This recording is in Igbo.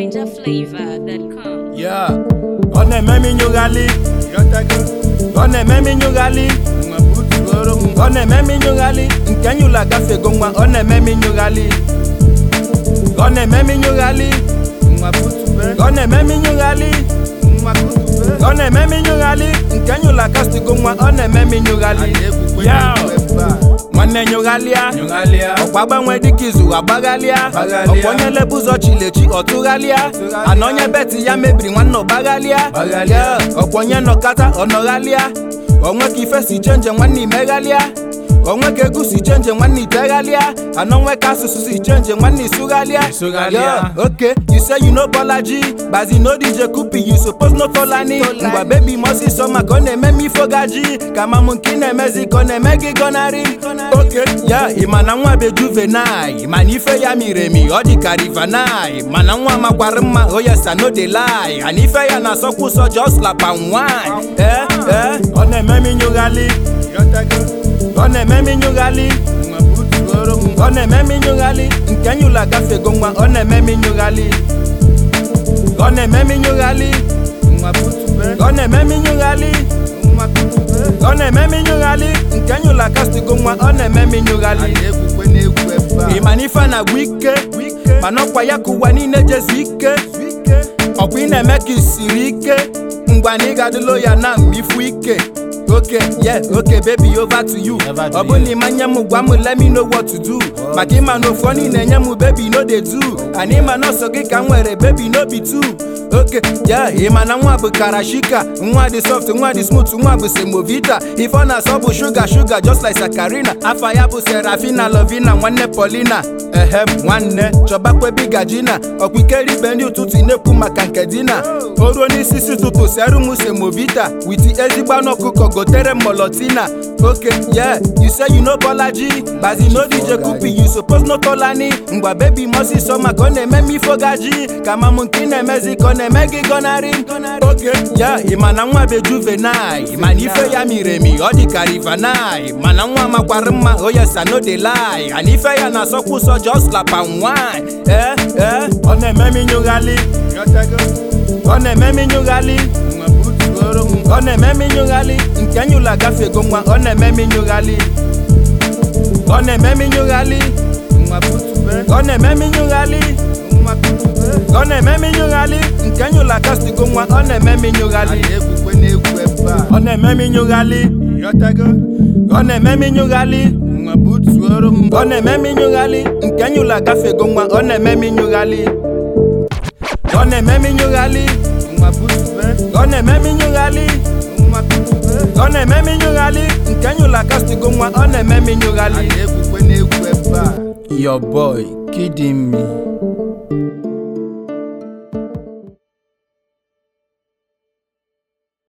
NinjaFlavor.com. Yeah. Ọ na-eme m inyụghalị Ọ na-eme m inyụghalị Ọ na-eme m inyụghalị nke nyụla gafego nwa ọ na-eme m inyụghalị Ọ na-eme m inyụghalị Ọ na-eme m inyụghalị Ọ na-eme m inyụghalị nke nyụla gastigo nwa ọ na-eme m inyụghalị Yeah. nwanne nyụghalịa ọkwa gbanwe dịka izu agbaghalịa Gbaghalịa. ọkwa onye lebu ụzọ chilechi ọtụghalịa ana onye beti ya mebiri nwanne ọgbaghalịa Gbaghalịa. Yeah. ọkwa onye nọkata ọnọghalịa onwe ka ife si chenje nwanne imeghalịa onwe ka egwu si chenje nwanne iteghalịa ana onwe ka asụsụ si chenje nwanne isughalịa Isughalịa. Yeah. okay you say you know bolaji bazi no dj kupi you suppose no tolani ngwa bebi mosi sọ maka ọ na-eme m ifogaji ka ma m nke ị na-emezi ka ọ na-eme gị gọnarị oke ya ịma na nwa be juvenile mana ife ya miri emi ọ dị ka rivanai mana nwa makwara mma oyesa no dey lie ana ife ya na-asọkwa ụsọ just slap and wine eh eh ọ na-eme m inyụghalị ọ na-eme m inyụghalị ọ na-eme m inyụghalị nke nyụla gafego nwa ọ na-eme m inyụghalị ọ na-eme m inyụghalị ọ na-eme m inyụghalị ọ na-eme m inyụghalị nke nyụla gastigo nwa ọ na-eme m inyụghalị ịma na ife na-agwụ ike mana ọkwa ya ka ụwa niile jezi ike ọkwa ị na-eme ka isiri ike ngwa na ị ga-adịlo ya na mgbe ifu ike oke yeah oke baby over to you Over to ọ bụ na ịma nye m gwa m let me know what to do maka ịma na ofu onye na-enye m baby no dey do and ịma na ọsọ gị ka m nwere baby no be two oke yeah ịma na nwa bụ karashika nwa dị soft nwa dị smooth nwa bụ semovita ife ọ na-asọ bụ shuga shuga just like sakarina afa ya bụ serafina lovina nwanne polina ehem nwanne chọbakwa bigajina ọkwa ikeri ibe ndị ụtụtụ ị na-ekwu maka nke dina o ruo n'isi isi ụtụtụ seru m semovita witi ezigbo anụ ọkụkọ gotere m molotina oke yeah you say you know bolaji bazi no dj kupi you suppose no tolani ngwa bebi mosi sọ maka ọ na-eme m ifogaji ka ma m nke ị na-emezi ka ọ na-eme gị gọnarị oke ya ịma na nwa be juvenile mana ife ya miri emi ọ dị ka rivanai mana nwa makwara mma oyesa no dey lie ana ife ya na-asọkwa ụsọ just slap and wine eh eh ọ na-eme m inyụghalị ọ na-eme m inyụghalị ọ na-eme m inyụghalị nke nyụla gafego nwa ọ na-eme m inyụghalị ọ na-eme m inyụghalị ọ na-eme m inyụghalị ọ na-eme m inyụghalị nke nyụla gastigo nwa ọ na-eme m inyụghalị ọ na-eme m inyụghalị ọ na-eme m inyụghalị ọ na-eme m inyụghalị nke nyụla gafego nwa ọ na-eme m inyụghalị ọ na-eme m inyụghalị ọ na-eme m inyụghalị ọ na-eme m inyụghalị nke nyụla gastigo nwa ọ na-eme m inyụghalị your boy kidding me